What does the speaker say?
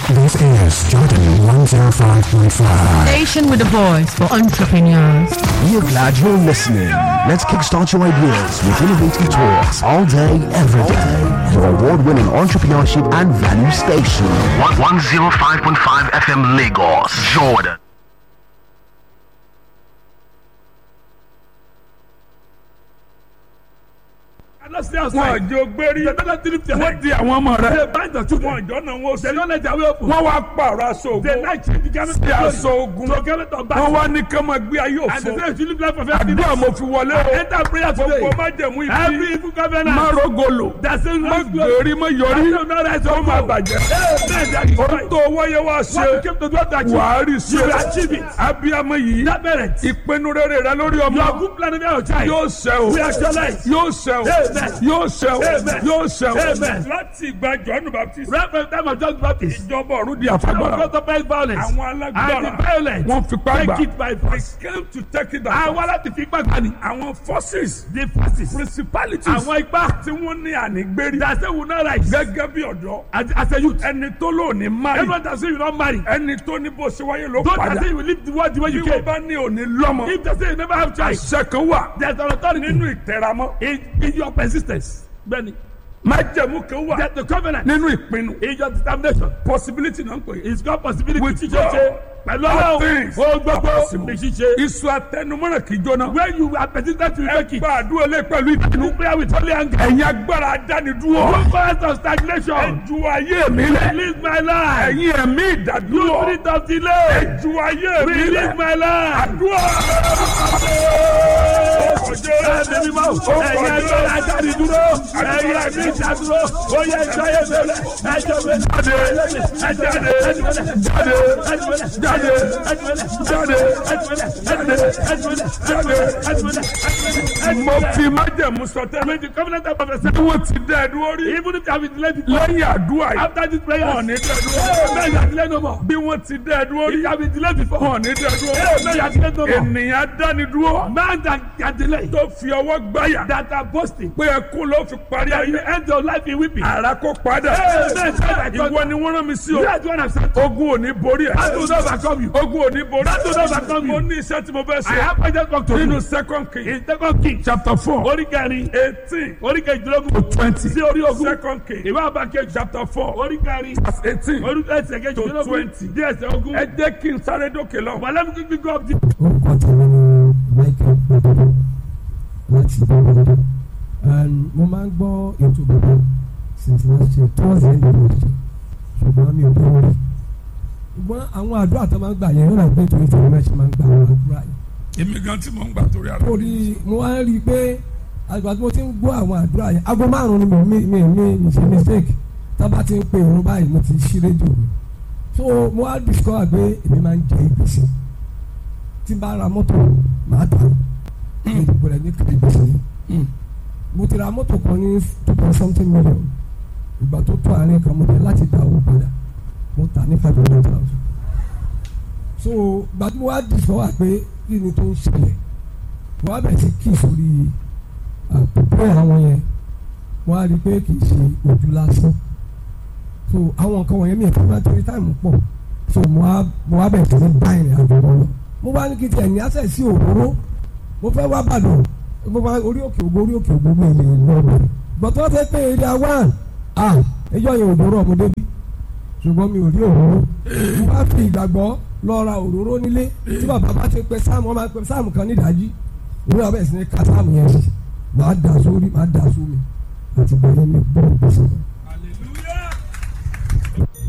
This is Jordan 105.5. Station with a voice for entrepreneurs. We are glad you're listening. Let's kickstart your ideas with innovative talks all day, every day. Your award-winning entrepreneurship and value station. 105.5 FM Lagos, Jordan. wọn àjò gbérí wọn di àwọn ọmọ rẹ wọn àjọ náà wọn sẹ wọn wá pààrọ̀ aṣọ ogun sí aṣọ ogun wọn wá ní kí wọn gbé ayé òfo àdúrà mo fi wọlé o gbogbo má jẹ̀mú ibi má rogolo má gbèrí má yọrí ó má bàjẹ́ ohun tó wáyé wá ṣe wàá rí ṣe abiyamọ yìí ìpinnu rere rẹ lórí ọmọ yóò ṣẹ o yóò ṣẹ o yóò ṣẹ o yóò ṣẹ o láti ìgbà jọ́nù baptist ìjọba ọ̀run di àfagbára àwọn alágbára wọn fipá gbà they came to take it down àwọn aláti fi gbàgbà ni. àwọn forces the forces. principalities àwọn ipá. tí wọ́n ní ànígbérí dase will not rise. gẹ́gẹ́ bí ọ̀dọ́ as as a youth. ẹni tó lò ní mari everyone that say you don marry. ẹni tó ní bó ṣe wáyé ló don't that padà say you live the world the way bí you wọ́n came. bá ní òní lọ́mọ if they say you never have child. àṣẹ kan wà there is an authority. nínú ìtẹ̀ramọ́ in in your persistence. bẹ́ẹ̀ni. májẹ̀mú kan wà there is the covenant. nínú ìpinnu in your determination. possibility náà ń pè é it's got possibility. With ṣíṣe God, ṣe pẹ̀lú all ọlọ́run. things o are gbogbo possible. ní ṣíṣe. iṣu atẹnumọ́ràn kì í jóná when you are persistent to ẹ make it. gba àdúrà lé pẹ̀lú ìpinnu you pray with holy anger. ẹ̀yin agbára adánidúró you cause of ẹ stagnation. ju ayé mi lẹ̀ release my life. ẹ̀yin ẹ̀mí you ìdádúró spirit of delay. ẹ ju ayé mi release lẹ̀ my life. àdúrà Ẹ̀mí mímọ́, ẹ̀yin ẹgbẹ́ ajáde dúró, ẹ̀yin ẹ̀mí ìdádúró, ó yẹ ẹjọ́ yẹ bẹ̀rẹ̀, ẹjọ́ bẹ̀rẹ̀, jáde jáde jáde jáde jáde mo fi májẹ̀mú sọtẹ́lẹ̀ the covenant of prophecy. bí wọ́n ti dẹ́ ẹ dúró rí Even if you have been delayed before, lẹ́yìn àdúrà yìí after this prayer, wọn ò ní dẹ́ ẹ dúró Amen, you are delayed no more. bí wọ́n ti dẹ́ ẹ dúró If rí you have been delayed before, wọn ò ní dẹ́ ẹ dúró Amen, you are delayed no more. ènìyàn dánidúró Man that can delay, tó fi ọwọ́ gbáyà that are boasting, pé ẹkún ló fi parí that ayé you end your life in weeping. ara kó padà Amen, Father, ìwọ ni wọ́n rán mi sí o You are the one I've sent. ogun ò ní borí ẹ̀ That will not overcome you. ogun ò ní borí That will not overcome mo you. ní iṣẹ́ tí mo fẹ́ I ṣe have pointed back to nínú you. second king In second king, chapter four orí kẹrin, eighteen orí kejìlélógún, twenty sí orí ogún. second king Ìwé àbákẹ́ chapter four orí kẹrin, verse eighteen orí ẹsẹ̀ kejìlélógún, twenty. díẹ̀ ẹsẹ̀ ogún. ẹ jẹ́ kí n sáré dókè lọ. But let me quickly go up the orúkọ tèmi ni michael gbẹdọdọ láti gbẹdọdọ and mo máa ń gbọ́ ètò bàbá since last year towards the end of last year ṣùgbọ́n mi ò bí wọ́n rí ṣùgbọ́n àwọn àdúrà tó máa ń gbà yẹn ó rà pé torí tèmi náà ṣe máa ń gbà àwọn àdúrà yẹn èmi gan tí mo ń gbà torí ara torí mo wá rí i pé àgbà tí mo ti ń gbọ́ àwọn àdúrà yẹn aago márùn-ún ni mo mi mi mi mi ṣe mistake tá a bá ti ń pe irun báyìí mo ti ṣí rédíò mi so mo wá discover pé èmi máa ń jẹ ìgbésẹ̀ tí n bá ra mọ́tò màá tà ní ìdìbò rẹ̀ ní kiri gbèsè yìí mo ti ra mọ́tò kan ní two point something million ìgbà tó tó àárín kan mo tẹ̀ láti dá owó padà mo tà ní five hundred thousand so gbàtí mo wá discover pé kí ni tó ń ṣẹlẹ̀ mo wá bẹ̀rẹ̀ sí kí sórí àpòpọ̀ àwọn yẹn mo wá rí i pé kì í ṣe ojú lásán so àwọn nǹkan wọ̀nyẹn mi ò fẹ́ máa torí táìmù pọ̀ so mo wá mo wá bẹ̀rẹ̀ sí ní bá ìrìn àjò wọn lọ mo bá ní kí tiẹ̀ ní àṣẹ sí òróró mo fẹ́ wá bàdàn mo bá orí òkè ògbó orí òkè ògbó mi lè lọ rẹ̀ gbọ̀tọ́ fẹ́ pé èrè àwọn à ẹjọ́ yẹn òdòrò ọmọdé bí ṣùgbọ́n mi ò rí òróró mo bá fi ìgbàgbọ́ lọ ra òróró nílé tí bàbá bá ti pe sáàmù wọn máa pe sáàmù kan nídàájí òun náà bẹ̀rẹ̀ sí ní ka sáàmù yẹn sí màá dà sórí màá dà sómi àti gbẹ̀yẹ́ mi gbọ́ ìgbésẹ̀ náà